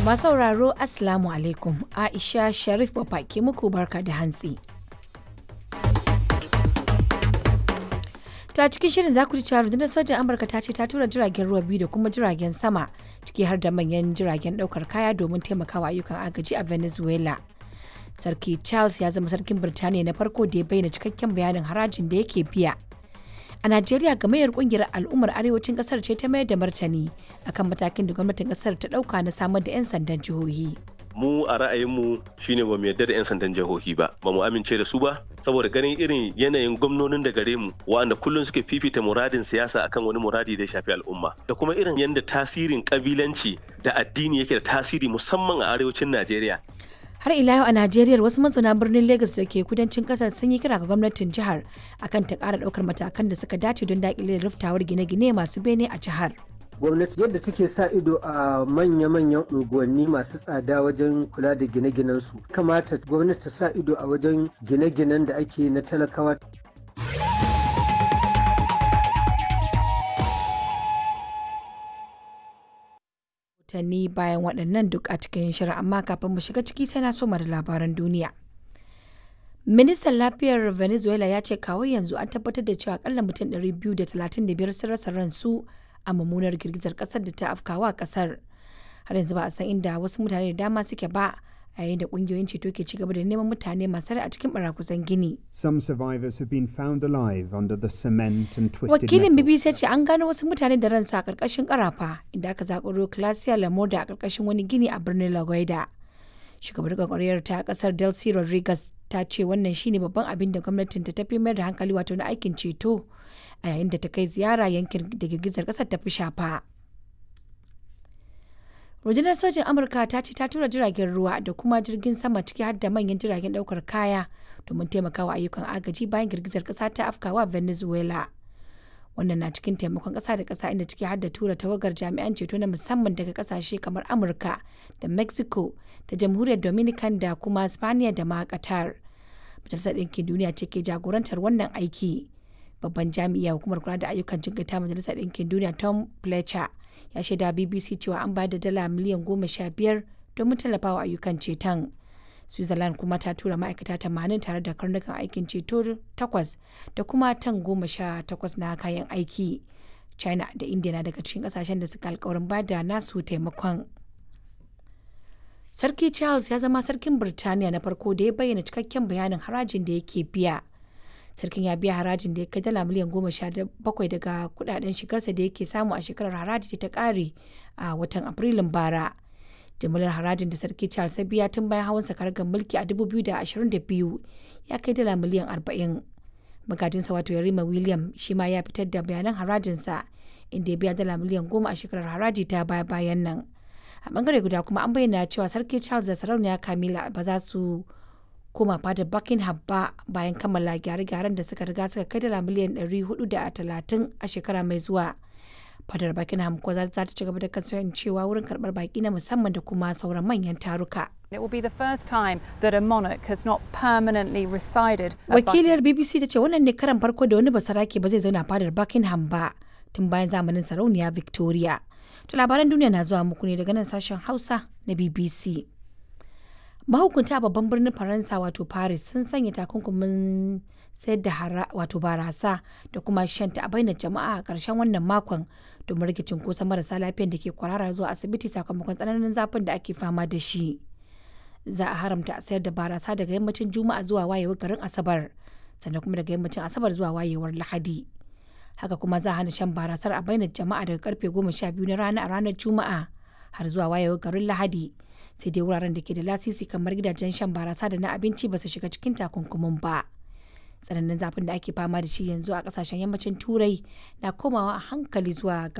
Masu sauraro Assalamu alaikum Aisha Sharif ke muku barka da hantsi. To a cikin shirin za ku ji cewa rundunar sojan Amurka ta ce ta tura jiragen ruwa biyu da kuma jiragen sama ciki har da manyan jiragen daukar kaya domin taimakawa ayyukan agaji a Venezuela. Sarki Charles ya zama sarkin Birtaniya na farko da ya bayyana cikakken bayanin harajin da yake biya. A Najeriya gamayyar kungiyar al'ummar arewacin kasar ce ta mayar da martani akan matakin da gwamnatin kasar ta dauka na samar da 'yan sandan jihohi. mu a ra'ayinmu shine ba mu yarda da 'yan sandan jihohi ba ba mu amince da su ba saboda ganin irin yanayin gwamnonin da gare mu wa'anda kullum suke fifita muradin siyasa akan wani muradi da ya shafi al'umma da kuma irin yadda tasirin kabilanci da addini yake da tasiri musamman a arewacin najeriya Har ila yau a Najeriya wasu mazauna birnin Lagos da ke kudancin kasar sun yi kira ga gwamnatin jihar akan ta ƙara ɗaukar matakan da suka dace don daƙile riftawar gine-gine masu bene a jihar. gwamnati yadda take sa ido a manya-manyan unguwanni masu tsada wajen kula da gine-ginen su kamata gwamnati ta sa ido a wajen gine-ginen da ake na talakawa watanni bayan waɗannan duk a cikin shirin amma kafin mu shiga ciki sai na so da labaran duniya. Ministan lafiyar Venezuela ya ce kawo yanzu an tabbatar da cewa akalla mutum 235 sun rasa ransu a mummunar girgizar kasar da ta afkawa kasar. Har yanzu ba a san inda wasu mutane da dama suke ba a yayin da kungiyoyin ceto ke ci gaba da neman mutane masu rai a cikin barakusan gini. Some survivors have been found alive under the cement and twisted Wakilin metal. BBC ce an gano wasu mutane da ransu a ƙarƙashin ƙarafa inda aka zakuro Clasia Lamoda a ƙarƙashin wani gini a birnin La Guaida. Shugabar gwagwarayar ta ƙasar Delcy Rodriguez ta ce wannan shine babban abin da gwamnatin ta tafi mayar da hankali wato na aikin ceto a yayin da ta kai ziyara yankin da girgizar ƙasar ta fi shafa. rundunar sojin amurka ta ce ta tura jiragen ruwa da kuma jirgin sama ciki har da manyan jiragen daukar kaya domin taimakawa ayyukan agaji bayan girgizar kasa ta afkawa venezuela wannan na cikin taimakon kasa da kasa inda ciki har da tura tawagar jami'an ceto na musamman daga kasashe kamar amurka da mexico da jamhuriyar dominican da kuma spaniya da ma qatar majalisar ɗinkin duniya ce ke jagorantar wannan aiki babban jami'a hukumar kula da ayyukan jinkata majalisar ɗinkin duniya tom fletcher ya shaida bbc cewa an bayar da dala miliyan goma sha biyar domin tallafawa ayyukan ceton switzerland kuma ta tura ma'aikata tamanin tare da karnukan aikin ceto takwas da kuma tan goma sha takwas na kayan aiki china da india na daga cikin kasashen da suka alkawarin ba da nasu taimakon sarki charles ya zama sarkin birtaniya na farko da ya bayyana cikakken bayanin harajin da yake biya sarkin ya biya harajin da ya kai dala miliyan goma sha bakwai daga kudaden shigarsa da yake samu a shekarar haraji ta kare a watan afrilun bara jimillar harajin da sarki charles ya biya tun bayan hawan sakargar mulki a 2022 ya kai dala miliyan 40 magajinsa wato yarima william shi ma ya fitar da bayanan harajinsa inda ya biya dala miliyan goma a shekarar haraji ta baya bayan nan a bangare guda kuma an bayyana cewa sarki charles da sarauniya camilla ba za su koma fadar Buckingham ba bayan kammala gyare-gyaren da suka riga suka kai dala miliyan 430 a shekara mai zuwa. Fadar Buckingham ko za ta ci gaba da kasancewa wurin karbar baki na musamman da kuma sauran manyan taruka. It will be the first time that a monarch has not permanently resided at Wakiliyar BBC ta ce wannan ne karan farko da wani basarake ba zai zauna fadar Buckingham ba tun bayan zamanin sarauniya Victoria. To labaran duniya na zuwa muku ne daga nan sashen Hausa na BBC. mahukunta a babban birnin faransa wato paris sun sanya takunkumin sayar da wato barasa da kuma shanta a bainar jama'a a ƙarshen wannan makon domin rage cunkoson marasa lafiyan da ke kwarara zuwa asibiti sakamakon tsananin zafin da ake fama da shi za a haramta sayar da barasa daga yammacin juma'a zuwa wayewar garin asabar sannan kuma daga yammacin asabar zuwa wayewar lahadi haka kuma za a hana shan barasar a bainar jama'a daga karfe goma sha biyu na rana a ranar juma'a har zuwa wayewar garin lahadi sai dai wuraren da ke da lasisi kamar gidajen shan barasa da na abinci ba su shiga cikin takunkumin ba tsananin zafin da ake fama da shi yanzu a kasashen yammacin turai na komawa a hankali zuwa